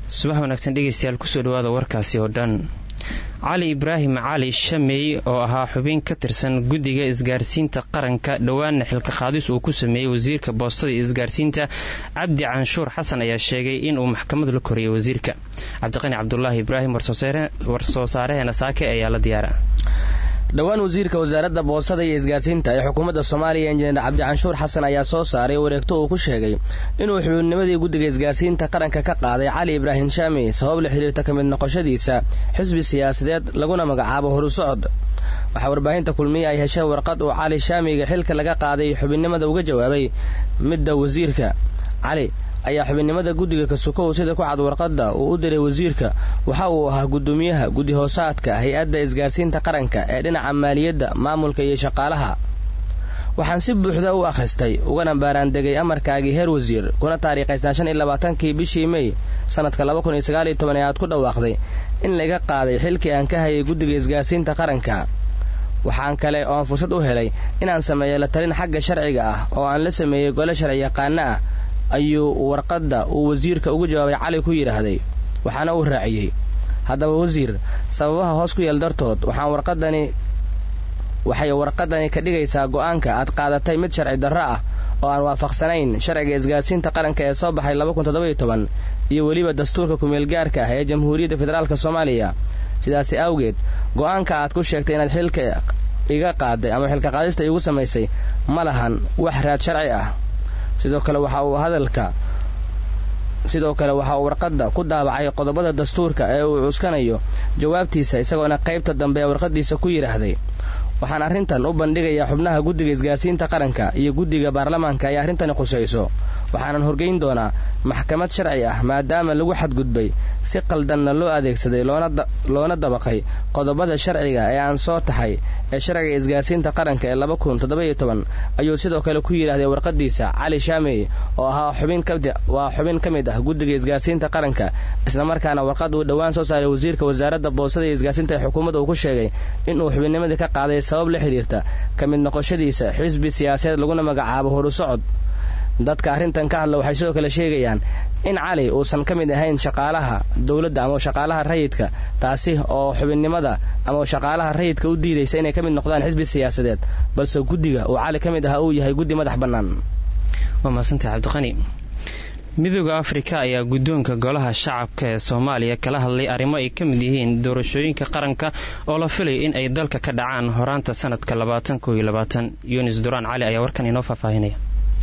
subax wanaagsan dhegeystayaal kusoo dhawaada warkaasi oo dhan cali ibraahim cali shamey oo ahaa xubin ka tirsan guddiga isgaarsiinta qaranka dhowaana xilka qaadis uu ku sameeyey wasiirka boostada iyo isgaarsiinta cabdi canshuur xasan ayaa sheegay inuu maxkamad la koriyay wasiirka cabdiqani cabdulaahi ibraahim warsoo saareheena saake ayaa la diyaara dhowaan wasiirka wasaaradda boostada iyo isgaarsiinta ee xukuumadda soomaaliya injineer cabdi canshuur xasan ayaa soo saaray wareegto uu ku sheegay inuu xubinnimadii guddiga isgaarsiinta qaranka ka qaaday cali ibraahim shaami sabab la xidhiirta ka mid noqoshadiisa xisbi siyaasadeed laguna magacaabo horu socod waxaa warbaahinta kulmiye ay heshay warqad uu cali shaamiga xilka laga qaaday xubinnimada uga jawaabay midda wasiirka cali ayaa xubinnimada guddiga kasukow sida ku cad warqadda uu u diray wasiirka waxa uu ahaa guddoomiyaha guddi hoosaadka hay-adda isgaarsiinta qaranka ee dhinaca maaliyadda maamulka iyo shaqaalaha waxaan si buuxda u akhristay ugana baaraandegay amarkaagii heer wasiir kuna taariikhaysnaa shan iyo labaatankii bishii mey sannadka laba kun iyo sagaal iyo toban ee aad ku dhawaaqday in laga qaaday xilkii aan ka hayay guddiga isgaarsiinta qaranka waxaan kale oo aan fursad u helay inaan sameeyo la talin xagga sharciga ah oo aan la sameeyey gole sharci yaqaano ah ayuu warqadda uu wasiirka ugu jawaabay cali ku yidhaahday waxaana uu raaciyey haddaba wasiir sababaha hoos ku yeel dartood waxaan warqadani waxay warqadani ka dhigaysaa go'aanka aad qaadatay mid sharci darro ah oo aan waafaqsanayn sharciga isgaarsiinta qaranka ee soo baxay laba kun toddoba iyo toban iyo weliba dastuurka kumeelgaarka ah ee jamhuuriyadda federaalk soomaaliya sidaasi awgeed go'aanka aad ku sheegtay inaad xilka iga qaaday ama xilka qaadista iigu samaysay ma lahan wax raad sharci ah sidoo kale waxa uu hadalka sidoo kale waxa uu warqadda ku daabacay qodobada dastuurka ee uu cuskanayo jawaabtiisa isagoona qaybta dambe ee warqaddiisa ku yidhaahday waxaan arrintan u bandhigayaa xubnaha guddiga isgaarsiinta qaranka iyo guddiga baarlamaanka ay arrintani khusayso waxaanan horgeyn doonaa maxkamad sharci ah maadaama lagu xadgudbay si qaldanna loo adeegsaday loona dabaqay qodobada sharciga ee aan soo taxay ee sharciga isgaarsiinta qaranka ee laba kun toddoba-iyo toban ayuu sidoo kale ku yidhaahday warqaddiisa cali shaamey oo ahaa xubinwaa xubin ka mid ah guddiga isgaarsiinta qaranka islamarkaana warqad uu dhowaan soo saaray wasiirka wasaaradda boostada iyo isgaarsiinta ee xukuumadda uu ku sheegay inuu xubinnimadii ka qaaday sabab la xidhiirta ka mid noqoshadiisa xisbi siyaasadeed laguna magacaabo horu socod dadka arrintan ka hadla waxay sidoo kale sheegayaan in cali uusan ka mid ahayn shaqaalaha dowladda ama shaqaalaha rayidka taasi oo xubinnimada ama shaqaalaha rayidka u diidaysa inay ka mid noqdaan xisbi siyaasadeed balse guddiga uu cali ka mid ahaa uu yahay guddi madax bannaan waa mahadsantah cabdiqani midooda afrika ayaa guddoonka golaha shacabka ee soomaaliya kala hadlay arrimo ay ka mid yihiin doorashooyinka qaranka oo la filay in ay dalka ka dhacaan horaanta sanadka labaatan koo iyo labaatan yunis duraan cali ayaa warkan inoo faahfaahinaya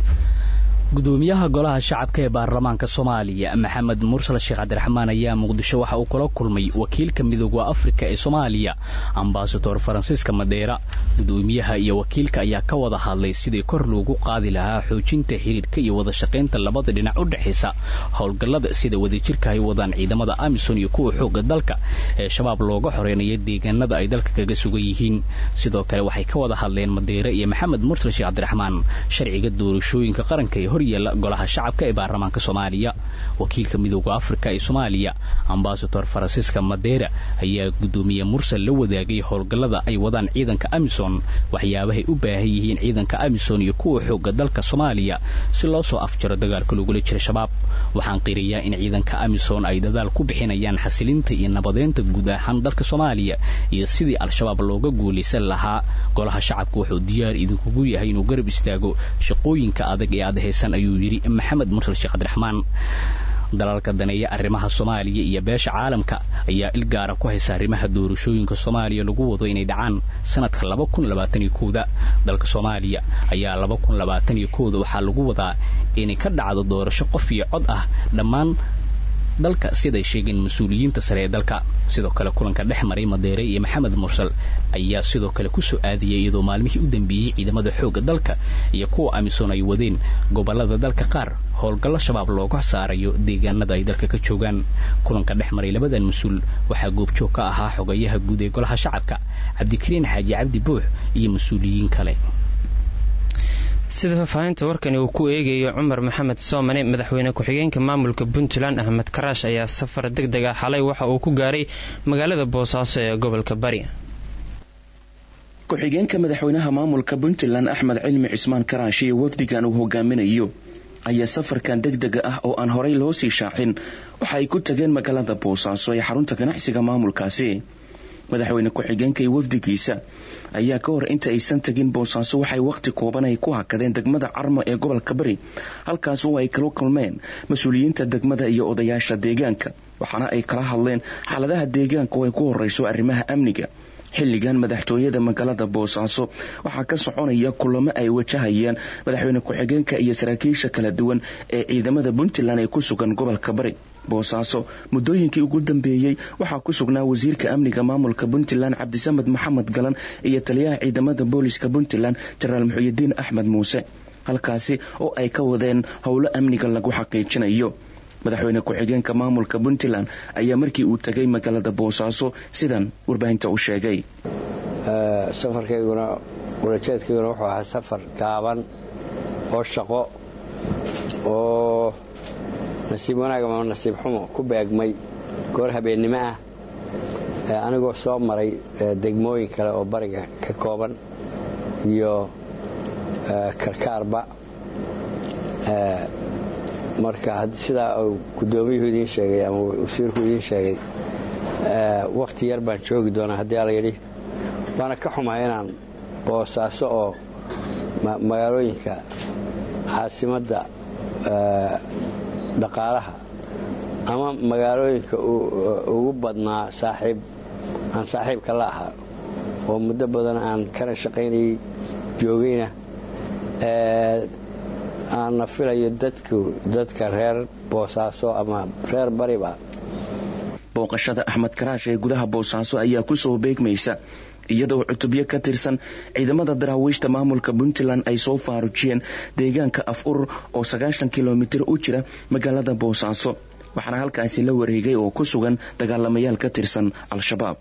gudoomiyaha golaha shacabka ee baarlamaanka soomaaliya maxamed mursal sheekh cabdiraxmaan ayaa muqdisho waxa uu kula kulmay wakiilka midooda afrika ee soomaaliya ambasador faransiiska madeera gudoomiyaha iyo wakiilka ayaa ka wada hadlay sidii kor loogu qaadi lahaa xoojinta xiriirka iyo wada shaqaynta labada dhinac u dhexaysa howlgallada sida wadajirka ay wadaan ciidamada amisom iyo kuwa xooga dalka ee shabaab looga xoreynaya deegaanada ay dalka kaga sugan yihiin sidoo kale waxay ka wada hadleen madeere iyo maxamed mursal sheekh cabdiraxmaan sharciga doorashooyinka qaranka ee horyaala golaha shacabka ee baarlamaanka soomaaliya wakiilka midooda afrika ee soomaaliya ambasador faransiiska madeera ayaa gudoomiye mursal la wadaagay howlgallada ay wadaan ciidanka amison waxyaabahay u baahan yihiin ciidanka amison iyo kuwa xooga dalka soomaaliya si loo soo afjaro dagaalka lagula jira shabaab waxaan qirayaa in ciidanka amison ay dadaal ku bixinayaan xasilinta iyo nabadeynta guud ahaan dalka soomaaliya iyo sidii al-shabaab looga guulaysan lahaa golaha shacabka wuxuu diyaar idinkugu yahay inuu garab istaago shaqooyinka adag ee aad haysan ayuu yidhi maxamed mursal sheekh cabdiraxmaan dalalka daneeya arrimaha soomaaliya iyo beesha caalamka ayaa ilgaara ku haysa arrimaha doorashooyinka soomaaliya lagu wado inay dhacaan sanadka laba kun labaataniyo kowda dalka soomaaliya ayaa laba kun labaataniyo kowda waxaa lagu wadaa inay ka dhacdo doorasho qof iyo cod ah dhammaan dalka siday sheegeen mas-uuliyiinta sare ee dalka sidoo kale kulanka dhex maray madeere iyo maxamed mursal ayaa sidoo kale ku soo aadiyay iyadoo maalmihii u dambeeyey ciidamada xoogga dalka iyo kuwa amisom ay wadeen gobollada dalka qaar howlgallo shabaab looga saarayo deegaanada ay dalka ka joogaan kulanka dhex maray labadan mas-uul waxaa goobjoog ka ahaa xogayaha guud ee golaha shacabka cabdikariin xaaji cabdi buux iyo mas-uuliyiin kale sida faahfaahinta warkani uu ku eegayo cumar maxamed soomane madaxweyne ku-xigeenka maamulka puntland ahmed karaash ayaa safar deg deg ah xalay waxa uu ku gaaray magaalada boosaaso ee gobolka bari ku-xigeenka madaxweynaha maamulka puntland axmed cilmi cismaan karaash iyo wafdigan uu hogaaminayo ayaa safarkan deg dega ah oo aan horey loo sii shaacin waxa ay ku tageen magaalada boosaaso ee xarunta ganacsiga maamulkaasi madaxweyne ku-xigeenka iyo wafdigiisa ayaa ka hor inta aysan tegin boosaaso waxay wakhti kooban ay ku hakadeen degmada carmo ee gobolka bari halkaas oo ay kala kulmeen mas-uuliyiinta degmada iyo odayaasha deegaanka waxaana ay kala hadleen xaaladaha deegaanka oo ay ku horeyso arrimaha amniga xilligan madaxtooyada magaalada boosaaso waxaa ka soconaya kulamo ay wajahayaan madaxweyne ku-xigeenka iyo saraakiisha kala duwan ee ciidamada puntland ee ku sugan gobolka bari boosaaso muddooyinkii ugu dambeeyey waxaa ku sugnaa wasiirka amniga maamulka puntland cabdisamed maxamed galan iyo taliyaha ciidamada booliska puntland jenaraal muxuyidiin axmed muuse halkaasi oo ay ka wadeen howlo amniga lagu xaqiijinayo madaxweyne ku-xigeenka maamulka puntland ayaa markii uu tegay magaalada boosaaso sidan warbaahinta u sheegay safarkayguna ulajeedkayguna wuxuu ahaa safar gaaban oo shaqo oo nasiib wanaag ama nasiib xumo ku beegmay goor habeennimo ah anigoo soo maray degmooyin kale oo bariga ka kooban iyo karkaarba marka sidaa uu guddoomiyuhu idiin sheegay ama wasiirku idiin sheegay wakhti yar baan joogi doonaa haddii ala yidhi waana ka xumaa inaan boosaaso oo magaalooyinka caasimadda dhaqaalaha ama magaalooyinka ugu badnaa saaxiib aan saaxiibka la ahaa oo muddo badan aan kana shaqaynayay joogayna aanna filayo dadku dadka reer boosaaso ama reer bariba booqashada axmed karaash ee gudaha boosaaso ayaa kusoo beegmaysa iyadoo cutubyo ka tirsan ciidamada daraawiishta maamulka puntland ay soo faarujiyeen deegaanka af urur oo sagaashan kilomitir u jira magaalada boosaaso waxaana halkaasi la wareegay oo ku sugan dagaalamayaal ka tirsan al-shabaab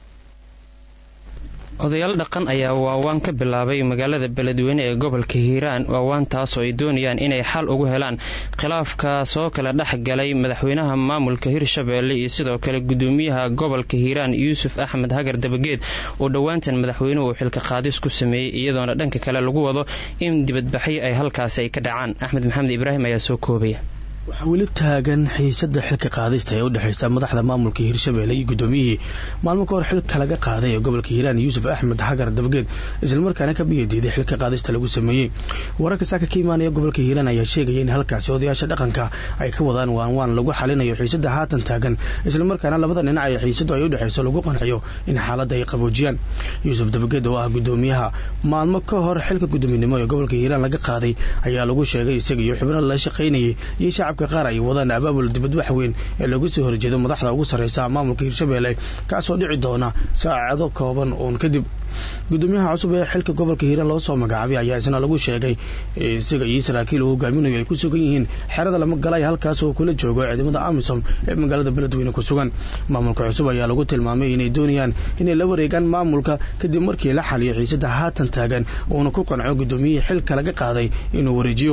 odayaal dhaqan ayaa waawaan ka bilaabay magaalada beledweyne ee gobolka hiiraan waawaantaasoo ay doonayaan inay xal ugu helaan khilaafka soo kala dhex galay madaxweynaha maamulka hirshabeelle iyo sidoo kale gudoomiyaha gobolka hiiraan yuusuf axmed hagar dabageed oo dhowaantan madaxweynuhu uu xilka qaadis ku sameeyey iyadoona dhanka kale lagu wado in dibadbaxyo ay halkaasi ay ka dhacaan axmed maxamed ibraahim ayaa soo koobaya waxaa weli taagan xiisada xilka qaadista ee u dhexaysa madaxda maamulka hiirshabeelle iyo gudoomiyihii maalmo ka hor xilka laga qaaday ee gobolka hiiraan yuusuf axmed xagar dabageed islamarkaana ka biyadiiday xilka qaadista lagu sameeyey wararka saaka ka imaanaya gobolka hiiraan ayaa sheegaya in halkaasi odayaasha dhaqanka ay ka wadaan waanwaan lagu xalinayo xiisada haatan taagan islamarkaana labada dhinac ee xiisadu ay u dhexayso lagu qanciyo in xaaladda ay qaboojiyaan yuusuf dabageed oo ah gudoomiyaha maalmo ka hor xilka gudoominimo ee gobolka hiiraan laga qaaday ayaa lagu sheegay isaga iyo xubno la shaqaynayay iyo shacabka qaar ay wadaan abaabul dibadbax weyn ee lagu soo horjeedo madaxda ugu sarreysa maamulka hiirshabeelle kaasoo dhici doona saacado kooban uun kadib gudoomiyaha cusub ee xilka gobolka hiiraan loo soo magacaabay ayaa isna lagu sheegay isaga iyo saraakiil uu hogaaminayo ay ku sugan yihiin xerada lama galay halkaas oo kula joogo ciidamada amisom ee magaalada beledweyne ku sugan maamulka cusub ayaa lagu tilmaamay inay doonayaan inay la wareegaan maamulka kadib markii la xaliyo xiisada haatan taagan uuna ku qanco gudoomiyihii xilka laga qaaday inuu wareejiyo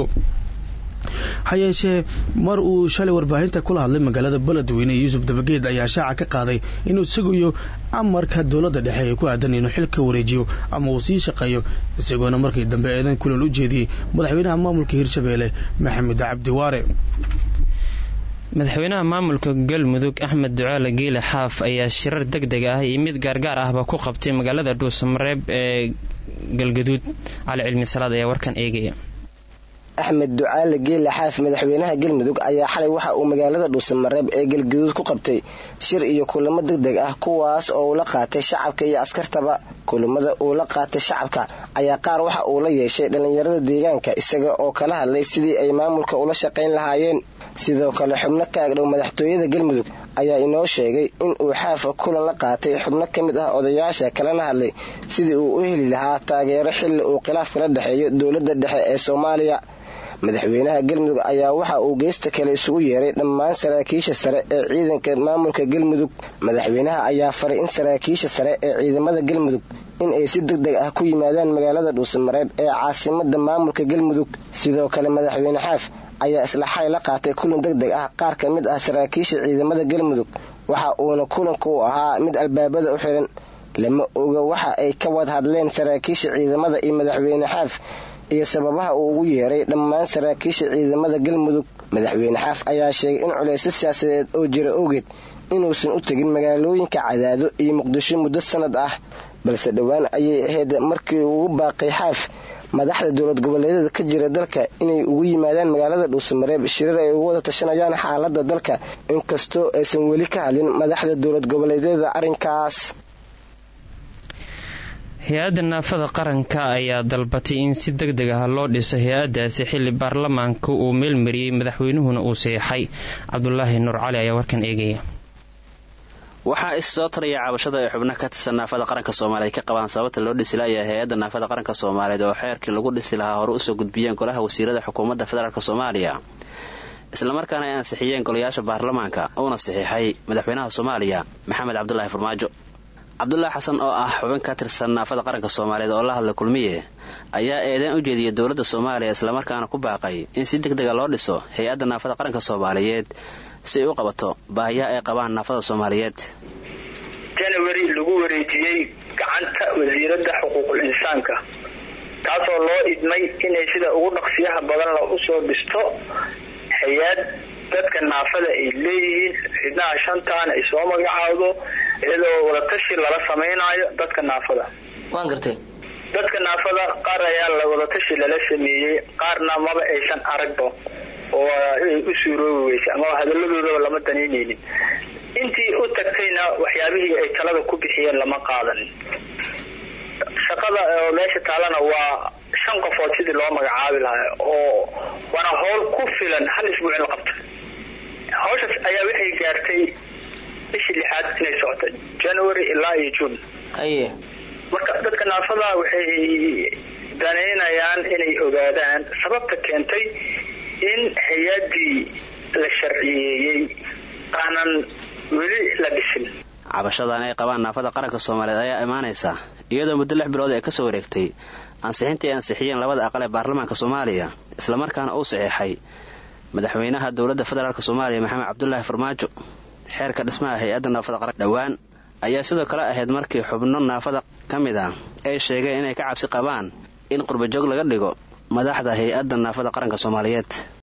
ha yeeshee mar uu shalay warbaahinta kula hadlay magaalada beledweyne yuusuf dabageed ayaa shaaca ka qaaday inuu sugayo amarka dowladda dhexe ee ku aadan inuu xilka wareejiyo ama uu sii shaqeeyo isagoona markii dambe eedan kulan u jeediyey madaxweynaha maamulka hiirshabeelle maxamed cabdi waare madaxweynaha maamulka galmudug axmed ducaale geele xaaf ayaa shirar deg deg ah iyo mid gaargaar ahba ku qabtay magaalada dhuusamareeb ee galgaduud cali cilmi salaad ayaa warkan eegaya axmed ducaale geelle xaaf madaxweynaha galmudug ayaa xalay waxa uu magaalada dhuusamareeb ee galgaduud ku qabtay shir iyo kulamo deg deg ah kuwaas oo uu la qaatay shacabka iyo askartaba kulamada uu la qaatay shacabka ayaa qaar waxa uu la yeeshay dhallinyarada deegaanka isaga oo kala hadlay sidii ay maamulka ula shaqayn lahaayeen sidoo kale xubno ka agdhow madaxtooyada galmudug ayaa inoo sheegay in uu xaafa kulan la qaatay xubno ka mid ah odayaasha kalena hadlay sidii uu u heli lahaa taageero xilli uu khilaaf kala dhexeeyo dowladda dhexe ee soomaaliya madaxweynaha galmudug ayaa waxa uu geesta kale isugu yeeray dhammaan saraakiisha sare ee ciidanka maamulka galmudug madaxweynaha ayaa faray in saraakiisha sare ee ciidamada galmudug in ay si deg deg ah ku yimaadaan magaalada dhuusamareeb ee caasimada maamulka galmudug sidoo kale madaxweyne xaaf ayaa isla xalay la qaatay kulan deg deg ah qaar ka mid ah saraakiisha ciidamada galmudug waxa uuna kulanku ahaa mid albaabada u xiran lama oga waxa ay ka wad hadleen saraakiisha ciidamada iyo madaxweyne xaaf iyo sababaha uu ugu yeeray dhammaan saraakiisha ciidamada galmudug madaxweyne xaaf ayaa sheegay in culaysyo siyaasadeed oo jira ogeed inuusan u tegin magaalooyinka cadaado iyo muqdisho muddo sanad ah balse dhowaan ayay ahayd markii ugu baaqay xaaf madaxda dowlad goboleedyada ka jira dalka inay ugu yimaadaan magaalada dhuusamareeb shirar ay ugu wada tashanayaan xaalada dalka inkastoo aysan weli ka hadlin madaxda dowlad goboleedyada arrinkaas hay-adda naafada qaranka ayaa dalbatay in si deg deg ah loo dhiso hay-addaasi xilli baarlamaanka uu meelmariyey madaxweynuhuna uu saxeixay cabdulaahi nuur cali ayaa warkan eegaya waxaa is soo taraya cabashada ay xubnaha ka tirsan naafada qaranka soomaaliyeed ka qabaan sababta loo dhisi layahay hay-adda naafada qaranka soomaaliyeed oo xeerkii lagu dhisi lahaa hore usoo gudbiyeen golaha wasiirada xukuumadda federaalk soomaaliya islamarkaana ay ansixiyeen golayaasha baarlamaanka uuna saxiixay madaxweynaha soomaaliya maxamed cabdulaahi farmaajo cabdulaahi xasan oo ah xubin ka tirsan naafada qaranka soomaaliyeed oo la hadla kulmiye ayaa eedeyn u jeediyay dowladda soomaaliya islamarkaana ku baaqay in si deg dega loo dhiso hay-adda naafada qaranka soomaaliyeed si ay u qabato baahiyaha ay qabaan naafada soomaaliyeed janawari lagu wareejiyey gacanta wasiiradda xuquuqul insaanka taasoo loo idmay inay sida ugu dhaqsiyaha badan la usoo dhisto hay-ad dadka naafada ay leeyihiin xidnaha shantan ay soo magacaawdo iyadoo wadatashi lala samaynayo dadka naafada waan gartay dadka naafada qaar ayaa wadatashi lala sameeyey qaarna maba aysan aragba oo u suuroobi weysa ama hadalladoodaba lama danaynaynin intii u tagtayna waxyaabihii ay talada ku bixiyeen lama qaadanin shaqada oo meesha taalana waa shan qofood sidii loo magacaabi lahaa oo waana howl ku filan hal isbuuc in la qabto hawshaas ayaa waxay gaartay bishii lixaad inay socoto january ilaa iyo june haye marka dadka naafada waxay danaynayaan inay ogaadaan sababta keentay in hay-adii la sharciyeeyey aanan weli la dhisin cabashadan ay qabaan naafada qaranka soomaaliyeed ayaa imaanaysa iyadoo muddo lix bilood ee kasoo wareegtay ansixintii ay ansixiyeen labada aqal ee baarlamaanka soomaaliya islamarkaana uu saxiixay madaxweynaha dowladda federaalk soomaaliya maxamed cabdulaahi farmaajo xeerka dhismaha hay-adda naafada qaranka dhowaan ayaa sidoo kale ahayd markii xubno naafada ka mid ah ay sheegeen inay ka cabsi qabaan in qurbajoog laga dhigo madaxda hay-adda naafada qaranka soomaaliyeed